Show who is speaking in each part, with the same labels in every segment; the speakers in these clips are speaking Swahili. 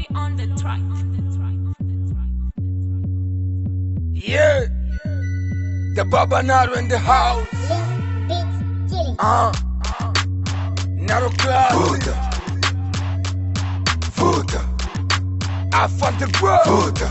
Speaker 1: on the track.
Speaker 2: Yeah. The Baba Naro in the house. Uh. Naro class.
Speaker 3: Vuta. Vuta.
Speaker 2: I found the bro.
Speaker 3: Vuta.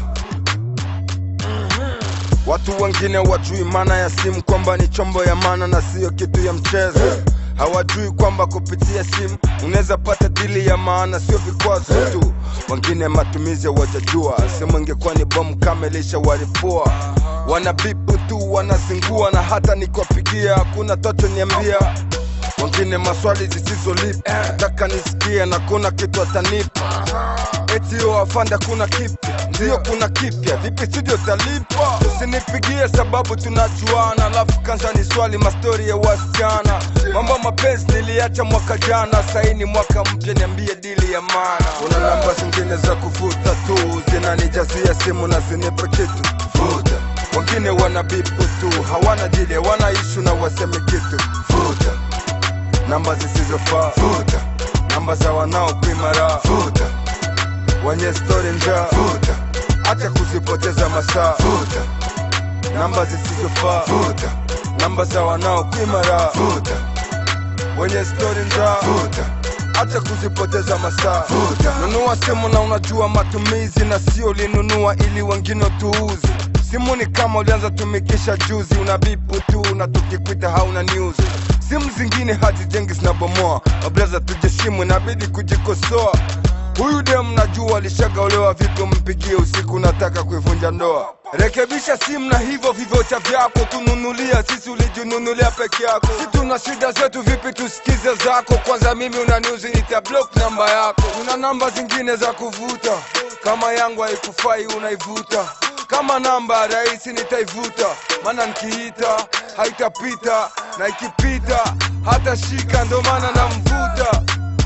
Speaker 2: Watu wengine wajui maana ya simu kwamba ni chombo ya maana na siyo kitu ya mchezo. Hawajui kwamba kupitia simu unaweza pata dili ya maana, sio vikwazo tu. Wengine matumizi hawajajua, simu ingekuwa ni bomu kama ilishawaripua. Wana bipu tu, wanazingua na hata nikiwapigia hakuna toto niambia. Wengine maswali zisizolipa, nataka nisikie na kuna kitu atanipa eti yo afanda kuna kipya ndiyo kuna kipya vipi studio talipa usinipigie sababu tunajuana alafu kanza ni swali mastori ya wasichana mambo ya mapenzi niliacha mwaka jana saini mwaka mpya niambie dili ya maana kuna namba zingine za kuvuta tu zinanijazia simu na zinipe kitu
Speaker 3: Vuta.
Speaker 2: wengine wana bipu tu hawana dili hawana ishu na waseme kitu
Speaker 3: Vuta.
Speaker 2: namba zisizofaa
Speaker 3: Vuta.
Speaker 2: namba za wanaokuimara
Speaker 3: Vuta.
Speaker 2: wenye stori njaa
Speaker 3: Vuta.
Speaker 2: acha kuzipoteza masaa
Speaker 3: Vuta.
Speaker 2: namba zisizofaa
Speaker 3: Vuta.
Speaker 2: namba za wanaokuimara
Speaker 3: Vuta.
Speaker 2: wenye stori njaa
Speaker 3: Vuta.
Speaker 2: acha kuzipoteza masaa
Speaker 3: Vuta.
Speaker 2: nunua simu na unajua matumizi na sio ulinunua ili wengine tuuzi simu ni kama ulianza tumikisha juzi una bipu tu na tukikwita hauna news simu zingine hazijengi zinabomoa mabraza tujeshimwe inabidi kujikosoa huyu dem najua alishagaolewa vipi mpigie usiku nataka kuivunja ndoa rekebisha simu na hivyo vivocha vyako tununulia sisi ulijinunulia peke yako si tuna shida zetu vipi tusikize zako kwanza mimi unaniuzi nitablock namba yako una namba zingine za kuvuta kama yangu haikufai unaivuta kama namba ya rahisi nitaivuta maana nikiita haitapita na ikipita hata shika ndo maana namvuta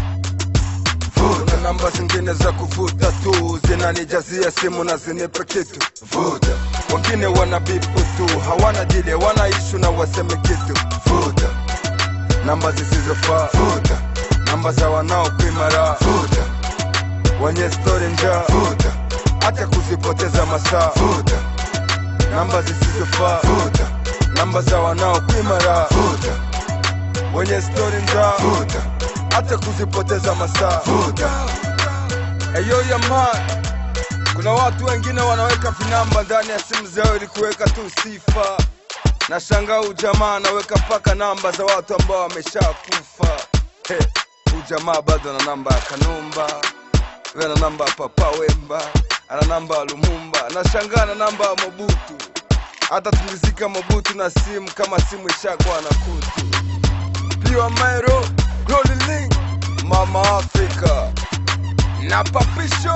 Speaker 3: Vuta.
Speaker 2: na namba zingine za kuvuta tu zinanijazia simu na zinipe kitu
Speaker 3: Vuta.
Speaker 2: wengine wana bipu tu hawana dile wana ishu na waseme kitu
Speaker 3: Vuta.
Speaker 2: namba zisizofaa
Speaker 3: Vuta.
Speaker 2: namba za wanaokuimara
Speaker 3: Vuta.
Speaker 2: wenye stori njaa
Speaker 3: Vuta.
Speaker 2: acha kuzipoteza masaa
Speaker 3: Vuta.
Speaker 2: namba zisizofaa
Speaker 3: Vuta.
Speaker 2: namba za wanaokuimara
Speaker 3: Vuta.
Speaker 2: wenye stori njaa
Speaker 3: Vuta.
Speaker 2: acha kuzipoteza masaa
Speaker 3: Vuta.
Speaker 2: eyo yaman kuna watu wengine wanaweka vinamba ndani ya simu zao ili kuweka tu sifa na shangaa ujamaa anaweka mpaka namba za watu ambao wameshakufa He, ujamaa bado ana namba ya kanumba we ana namba ya papa wemba ana namba ya lumumba na shangaa na namba ya mobutu hata tulizika mobutu na simu kama simu ishakuwa na kutu piwa mairo rolling mama afrika na papisho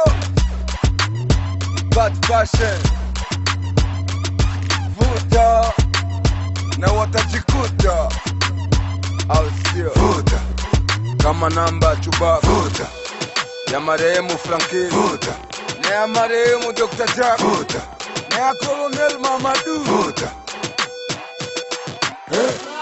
Speaker 2: bad fashion vuta na watajikuta au sio
Speaker 3: Vuta.
Speaker 2: kama namba ya chubaku
Speaker 3: Vuta.
Speaker 2: ya marehemu frankini
Speaker 3: Vuta.
Speaker 2: na ya marehemu dr jack
Speaker 3: Vuta.
Speaker 2: na ya kolonel mamadu
Speaker 3: Vuta.
Speaker 2: Eh,